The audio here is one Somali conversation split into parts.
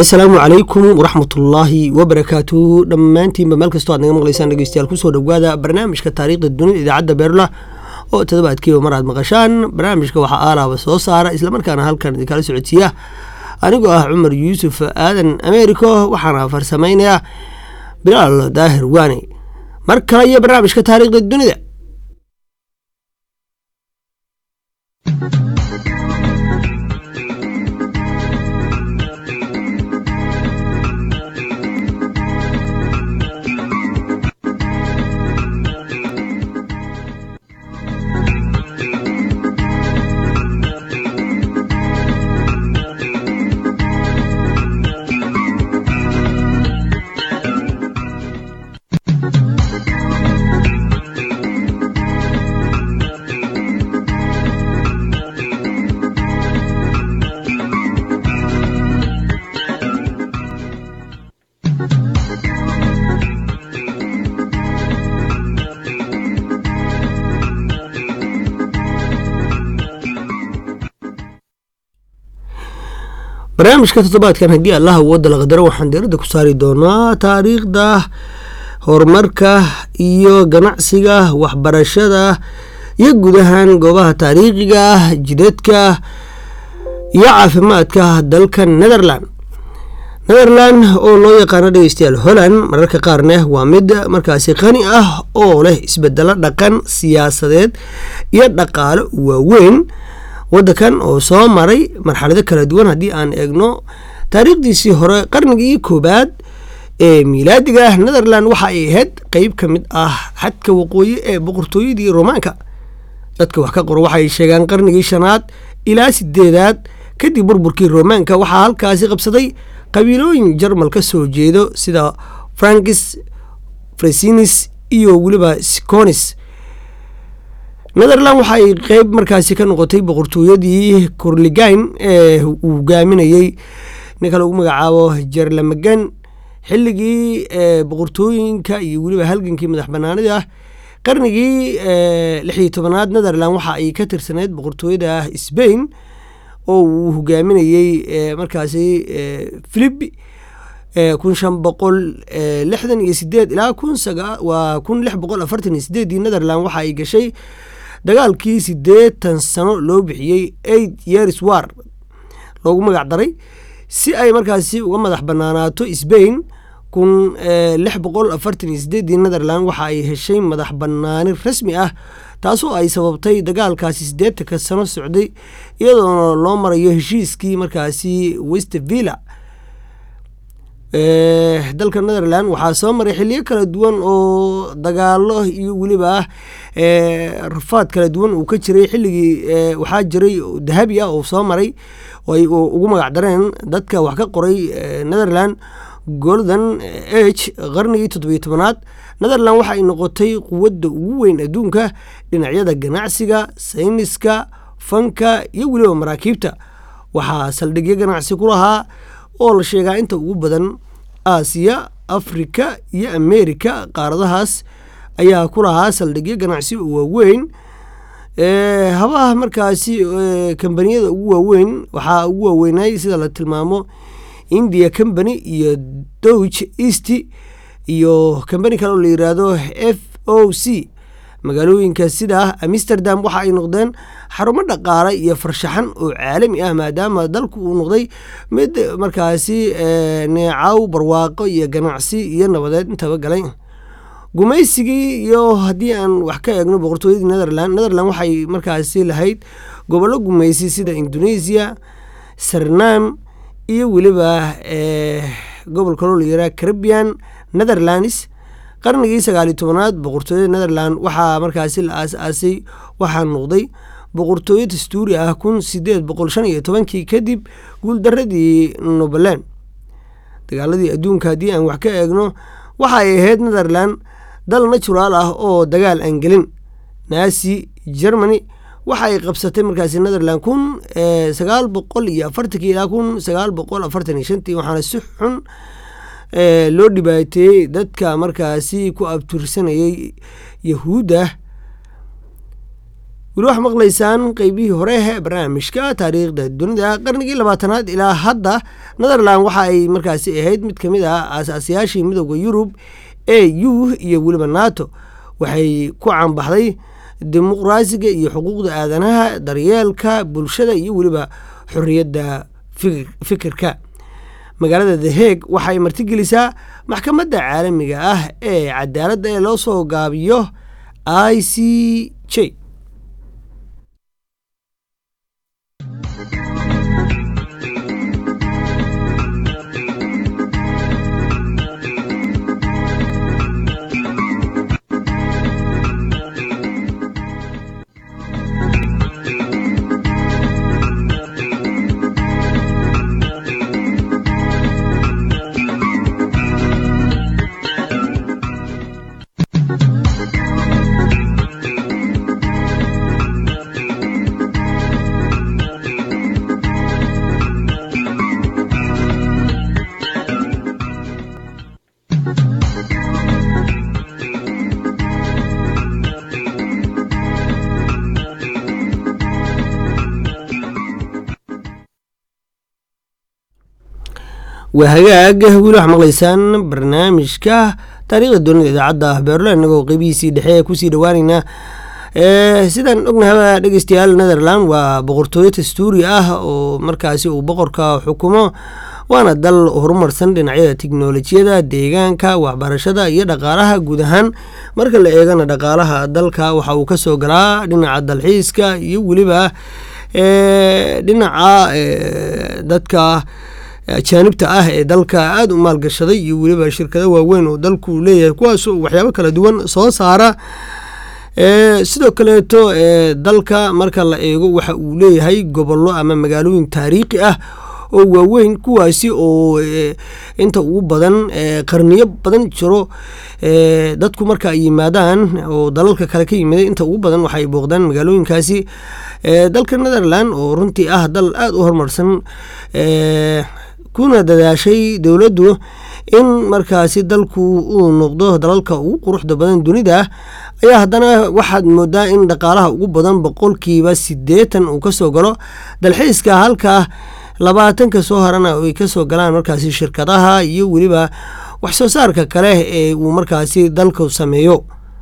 assalaamu calaykum waraxmatullaahi wabarakaatu dhammaantiinba meel kastoo aad naga maqlaysaan dhegeystayaal kusoo dhowaada barnaamijka taariikhda dunida idaacadda beerla oo toddobaadkiiba mar aad maqashaan barnaamijka waxaa aalaaba soo saara islamarkaana halkan idinkala socodsiiya anigoo ah cumar yuusuf aadan americo waxaana farsamaynayaa bilaal daahir waane mar kale iyo barnaamijka taariikhda dunida barnaamijka toddobaadkan haddii allah awooda la qadaro waxaan diiradda ku saari doonaa taariikhda horumarka iyo ganacsiga waxbarashada iyo guud ahaan goobaha taariikhiga jidadka iyo caafimaadka dalka netherland netherland oo loo yaqaano dhegeystayaal holland mararka qaarna waa mid markaasi qani ah oo leh isbedelo dhaqan siyaasadeed iyo dhaqaale waaweyn waddankan oo soo maray marxalado kala duwan haddii aan eegno taariikhdiisii hore qarnigii koobaad ee miilaadiga ah netherland waxa ay ahayd qeyb ka mid ah xadka waqooyi ee boqortooyadii romaanka dadka wax ka qoro waxay sheegaan qarnigii shanaad ilaa sideedaad kadib burburkii romaanka waxaa halkaasi qabsaday qabiilooyin jarmal ka soo jeedo sida frankis fresinis iyo weliba sconis netherland waxa ay qeyb markaasi ka noqotay boqortooyadii kurligayn ee uu hogaaminayey ninka lagu magacaabo jerlamagan xilligii boqortooyinka iyo weliba halgankii madax banaanida ah qarnigii lixiyo tobanaad netherland waxa ay ka tirsaneyd boqortooyada sbain oo uu hogaaminayey markaasi philip kun shan boqol lixdan iyo sideed ilaa kun waa kun lix boqol afartan iyo sideedii netherland waxa ay gashay dagaalkii siddeetan sano loo bixiyey eight years war loogu magac daray si ay markaasi uga madax banaanaato sbain kun lix boqol afartan iyo sideedii netherland waxa ay heshay madax banaani rasmi ah taasoo ay sababtay dagaalkaasi siddeetanka sano socday iyadoona loo marayo heshiiskii markaasi westvilla dalka netherland waxaa soo maray xiliyo kala duwan oo dagaalo iyo weliba rafaad kala duwan uu ka jiray xilligii waxaa jiray dahabi ah oo soo maray oo ay ugu magac dareen dadka wax ka qoray netherland golden age qarnigii toddobiyo tobanaad netherland waxa ay noqotay quwadda ugu weyn adduunka dhinacyada ganacsiga sayniska fanka iyo weliba maraakiibta waxaa saldhigyo ganacsi ku lahaa oo la sheegaa inta ugu badan aasiya afrika iyo amerika qaaradahaas ayaa ku lahaa saldhigyo ganacsi oo waaweyn habaha markaasi kambaniyada ugu waaweyn waxaa ugu waaweynay sida la tilmaamo india company iyo douch east iyo kambani kale oo la yiraahdo f o c magaalooyinka sida amsterdam waxa ay noqdeen xarumo dhaqaale iyo farshaxan oo caalami ah maadaama dalku uu noqday mid markaasi neecaw barwaaqo iyo ganacsi iyo nabadeed intaba galay gumaysigii iyo haddii aan wax ka eegno boqortooyadii netherland netherland waxay markaasi lahayd gobollo gumaysi sida indonesia sarnam iyo weliba gobolka loo layiraa caribian netherlands qarnigii sagaaliyo tobanaad boqortooyada netherland waxaa markaasi la aas-aasay waxaa noqday boqortooyo dastuuri ah kun sideed boqol shan iyo tobankii kadib guuldaradii nobaland dagaaladii adduunka haddii aan wax ka eegno waxa ay ahayd netherland dal naturaal ah oo dagaal aan gelin naasi germany waxa ay qabsatay markaasi netherland kun sagaal boqol iyo afartankii ilaa kun sagaal boqol afartan iyo shantii waxaana si xun loo dhibaateeyey dadka markaasi ku abtirsanayay yahuudda weli waxaa maqlaysaan qeybihii hore ee barnaamijka taariikhda dunida qarnigii labaatanaad ilaa hadda netherland waxa ay markaasi ahayd mid kamid ah aasaasiyaashii midooda yurub e u iyo weliba nato waxay ku caanbaxday dimuqraasiga iyo xuquuqda aadanaha daryeelka bulshada iyo weliba xorriyadda fikirka magaalada the hague waxay martigelisaa maxkamadda caalamiga ah ee cadaaladda ee loo soo gaabiyo i c j waa hagaag weli waxaa maqlaysaan barnaamijka taariikhda dunida idaacadda beerlo inagoo qeybihiisii dhexe ee kusii dhawaaneynaa sidaan ognahaba dhegeystayaal netherland waa boqortooyo dastuuri ah oo markaasi uu boqorka xukumo waana dal horumarsan dhinacyada tiknolojiyada deegaanka waxbarashada iyo dhaqaalaha guud ahaan marka la eegana dhaqaalaha dalka waxa uu kasoo galaa dhinaca dalxiiska iyo weliba dhinaca dadka ajaanibta ah ee dalka aada u maalgashaday iyo weliba shirkado waaweyn oo dalku leeyahay kuwaas waxyaabo kala duwan soo saara sidoo kaleeto dalka marka la eego waxa uu leeyahay gobollo ama magaalooyin taariikhi ah oo waaweyn kuwaasi oo inta ugu badan qarniyo badan jiro dadku marka ay yimaadaan oo dalalka kale ka yimiday inta ugu badan waxay booqdaan magaalooyinkaasi dalka netherland oo runtii ah dal aada u horumarsan kuna dadaashay dowladdu in markaasi dalku uu noqdo dalalka ugu quruxda badan dunida ayaa haddana waxaad moodaa in dhaqaalaha ugu badan boqolkiiba siddeetan uu kasoo galo dalxiiska halka labaatanka soo harana ay kasoo galaan markaasi shirkadaha iyo weliba wax soo saarka kale ee uu markaasi dalku sameeyo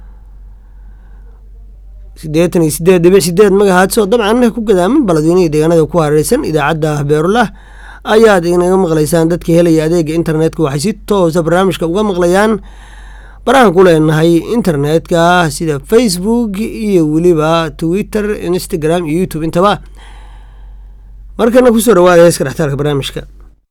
siddeetan iyo sideed dhibic sideed magahaadso dabcan ku gadaaman baladweynaha deegaanada ku hareereysan idaacadda beerula ayaad inaga maqlaysaan dadka helaya adeega internetka waxay si toosa barnaamijka uga maqlayaan barahan ku leenahay internetka sida facebook iyo weliba twitter instagram iyo youtube intaba markana kusoo dhawaada heeska dhextaalka barnaamijka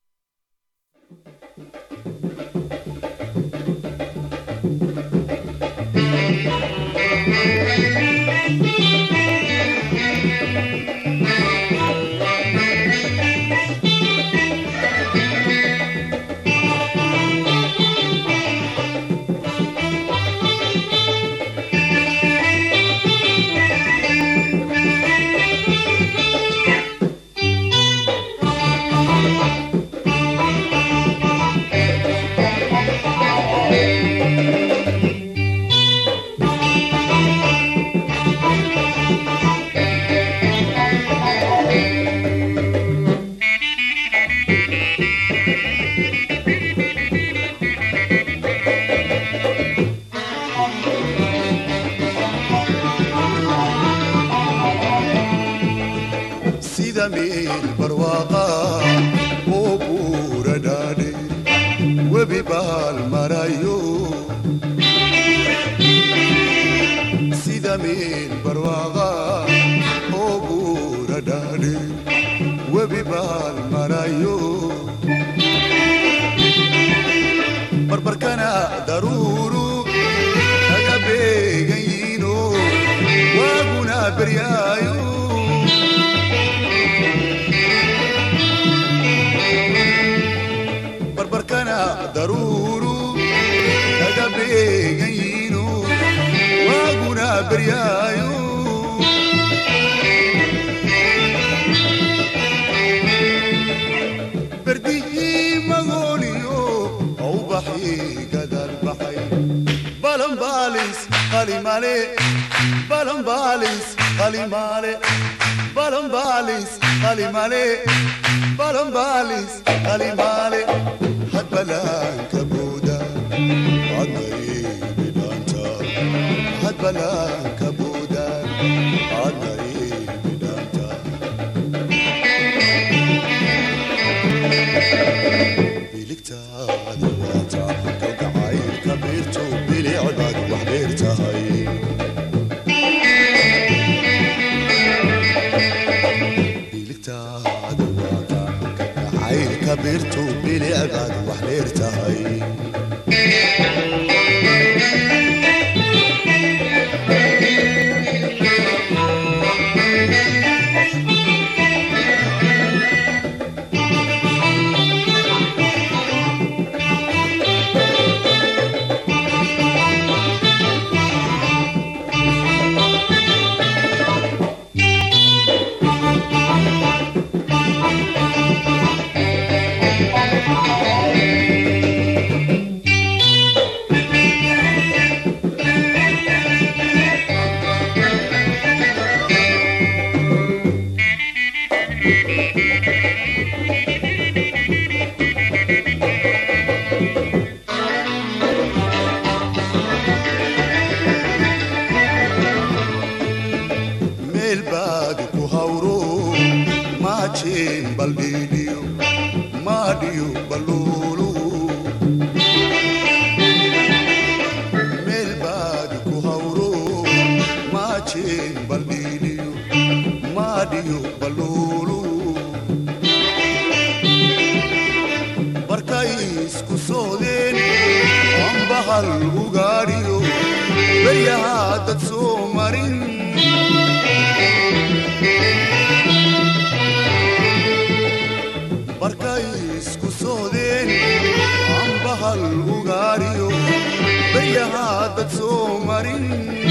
meel barwaaqa oo buura dhaadhe webi baal marayo sida meel barwaaqa oo buura dhaadhe webi baal marayo barbarkana daruuru naga beegan yiino waaguna beryaayo barbarkana daruuru naga beegan yiino waaguna beryaayo berdihii magooliyo aubaxii gadal baxay balanbaalis qalimale balanbaalis qalimale balambalis qalimale balambalis qalimale hadbalaanka buuda adnay bidhaanta hadbalaanka buuda adnay bidhaanta biligtaada waata kalgacaylka beerto bilicdaad wax dheer tahay biligtaada waata kalgacaylka beerto bilicdaad wax dheer tahay meel baad ku hawro maajeen baldhiidhiyo maadhiyo balluulu meel baad ku hawro maajeen baldhiidhiyo maadhiyo balluulu markay isku soodeen ambahal ugaadhiyo beryahaa dad soo marin markay isku soodeen ambahal ugaadhiyo beryahaa dad soo marin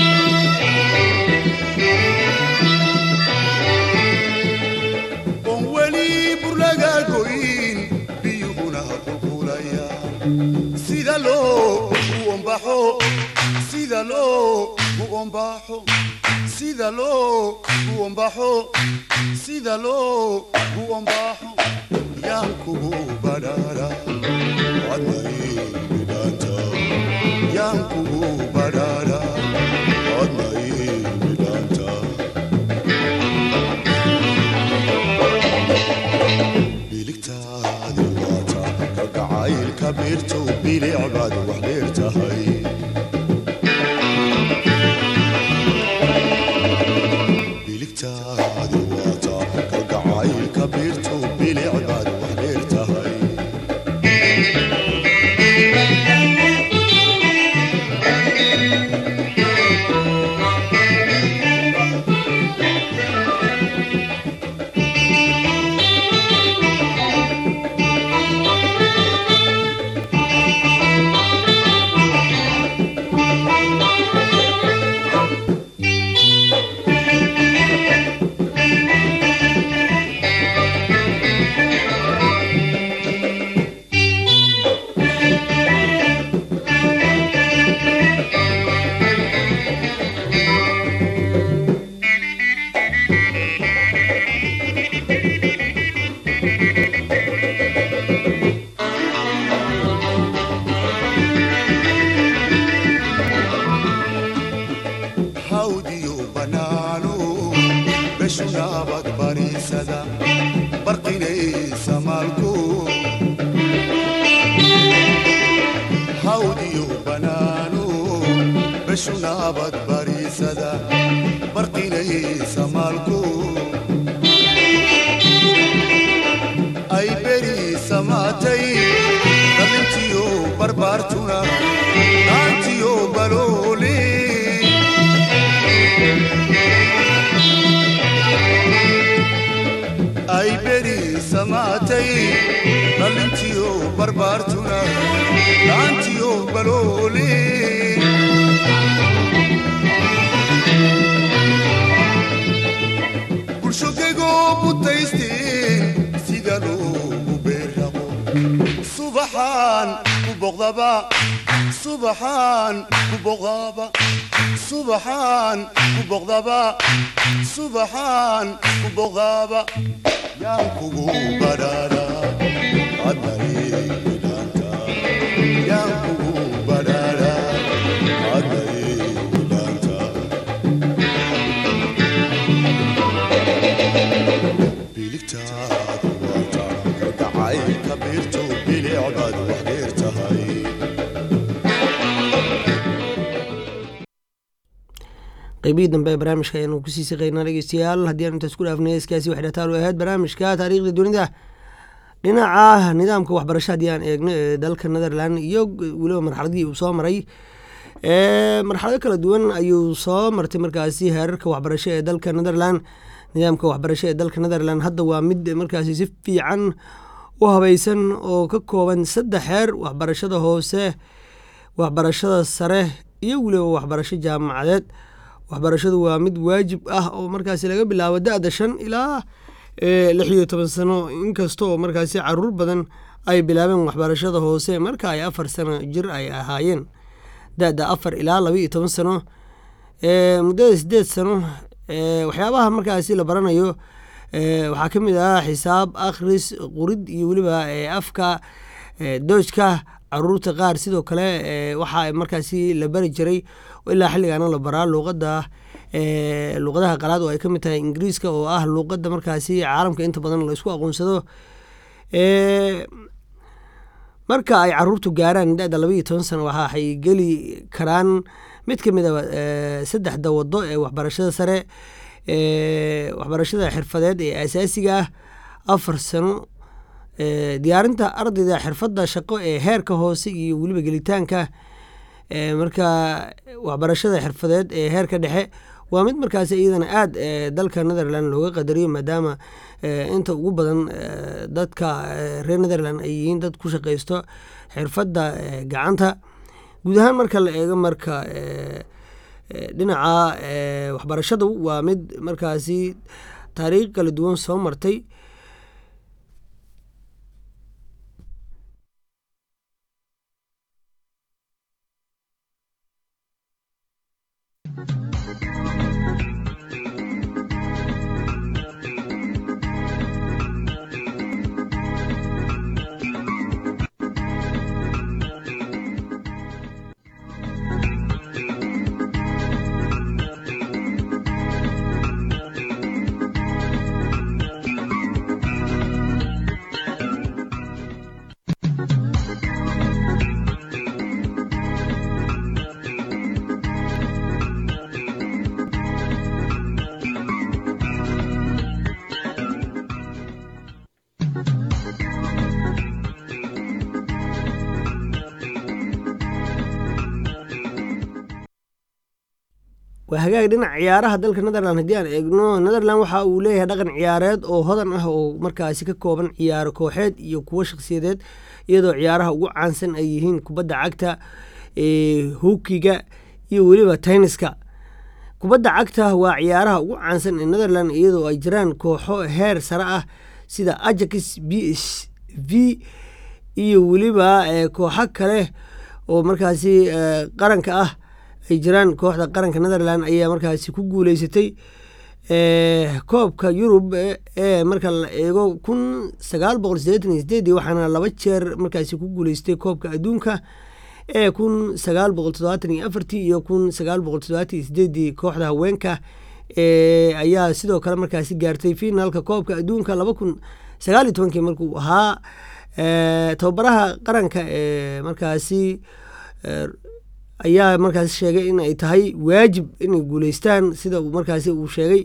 oon weli burlaga goyn biyuhuna qulqulaya sida loo u ombaxo sida loo u ombaxo sida loo u ombaxo sida loo u ombaxo yaan kugu badhaadha adnay bidhaanta yaan kugu badhaadha adnay bidhaanta biligtaadi waata kalgacaylka beerto bilicbaad wax dheer tahay biligtaadi waata kalgacaylka beerto bilicbaad wax dheer tahay hawdiyo banaano beshunaabad bariisada barqinaysa maalko hawdiyo banaano beshunaabad bariisada barqinaysa maalko ay beri samaatay dhalintiyo barbaartuna dhaantiyo baloole ay beri samaatay dhalintiyo barbaartuna dhaantiyo baloole bulshogegoo butaysteen sida loogu beerraqo subaxaan ku boqdaba subaxaan ku boqdaba subaxaan ku boqdaba subaxaan ku boqdaba yaan kugu badhaadha adaydaanta yaan kugu badhaadha adaydaanta biligtaadu waata gacay kabiirtu bilicbaad wax dheer tahay qeybihii dambe ee barnaamijka ayaanu kusii siqaynaa dhegeystayaal haddii aan intaas ku dhaafnay heeskaasi waxay dhataal u ahayd barnaamijka taariikhda dunida dhinaca nidaamka waxbarasho haddii aan eegno ee dalka netherland iyo weliba marxaladii uu soo maray marxalado kala duwan ayuu soo martay markaasi heerarka waxbarasho ee dalka netherland nidaamka waxbarasho ee dalka netherland hadda waa mid markaasi si fiican u habaysan oo ka kooban saddex heer waxbarashada hoose waxbarashada sare iyo weliba waxbarasho jaamacadeed waxbarashadu waa mid waajib ah oo markaasi laga bilaabo da-da shan ilaa lix iyo toban sano inkasta oo markaasi caruur badan ay bilaabeen waxbarashada hoose marka ay afar sano jir ay ahaayeen da-da afar ilaa laba iyo toban sano muddada sideed sano waxyaabaha markaasi la baranayo waxaa ka mid ah xisaab akhris qurid iyo weliba afka doojka caruurta qaar sidoo kale waxaa markaasi la bari jiray ilaa xilligaana la baraa luuqada luuqadaha qalaad oo ay ka mid tahay ingiriiska oo ah luuqada markaasi caalamka inta badan la isku aqoonsado marka ay caruurtu gaaraan da-da laba iyo toban sano waxay geli karaan mid ka mid a saddexda wado ee waxbarashada sare waxbarashada xirfadeed ee asaasiga ah afar sano diyaarinta ardayda xirfadda shaqo ee heerka hoose iyo weliba gelitaanka marka waxbarashada xirfadeed ee heerka dhexe waa mid markaas iyadana aada dalka netherland looga qadariyo maadaama inta ugu badan dadka reer netherland ay yihiin dad ku shaqaysto xirfadda gacanta guud ahaan marka la eego marka dhinaca waxbarashadu waa mid markaasi taariikh kala duwan soo martay waa hagaag dhinaca ciyaaraha dalka netherland haddii aan eegno netherland waxa uu leeyahay dhaqan ciyaareed oo hodan ah oo markaasi ka kooban ciyaaro kooxeed iyo kuwo shakhsiyadeed iyadoo ciyaaraha ugu caansan ay yihiin kubadda cagta hukiga iyo weliba tenniska kubadda cagta waa ciyaaraha ugu caansan ee netherland iyadoo ay jiraan kooxo heer sare ah sida ajax b s v iyo weliba kooxo kale oo markaasi qaranka ah ay jiraan kooxda qaranka netherland ayaa markaasi ku guuleysatay koobka yurub ee marka la eego kun sagaal boqol sideetan iyo sideedii waxaana laba jeer markaasi ku guuleystay koobka adduunka ee kun sagaal boqol toddobaatan iyo afartii iyo kun sagaal boqol toddobaatan iyo sideedii kooxda haweenka ayaa sidoo kale markaasi gaartay finaalka koobka adduunka laba kun sagaal iyo tobankii markuu ahaa tababaraha qaranka ee markaasi ayaa markaasi sheegay in ay tahay waajib inay guuleystaan sida markaasi uu sheegay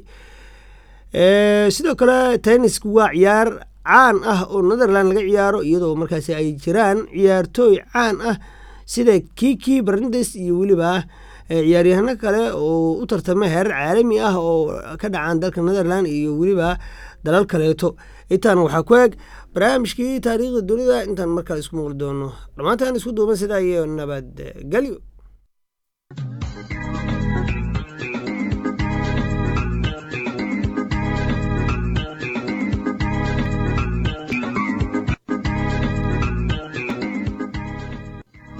sidoo kale tennisku waa ciyaar caan ah oo netherland laga ciyaaro iyadoo markaasi ay jiraan ciyaartooy caan ah sida kiki barndes iyo weliba ciyaaryahano kale oo u tartama heerar caalami ah oo ka dhacaan dalka netherland iyo weliba dalal kaleeto intaana waxaa ku eg barnaamijkii taariikhda dunida intaan markale isku muuqli doono dhammaantaan isku duuban sidaa iyo nabadgelyo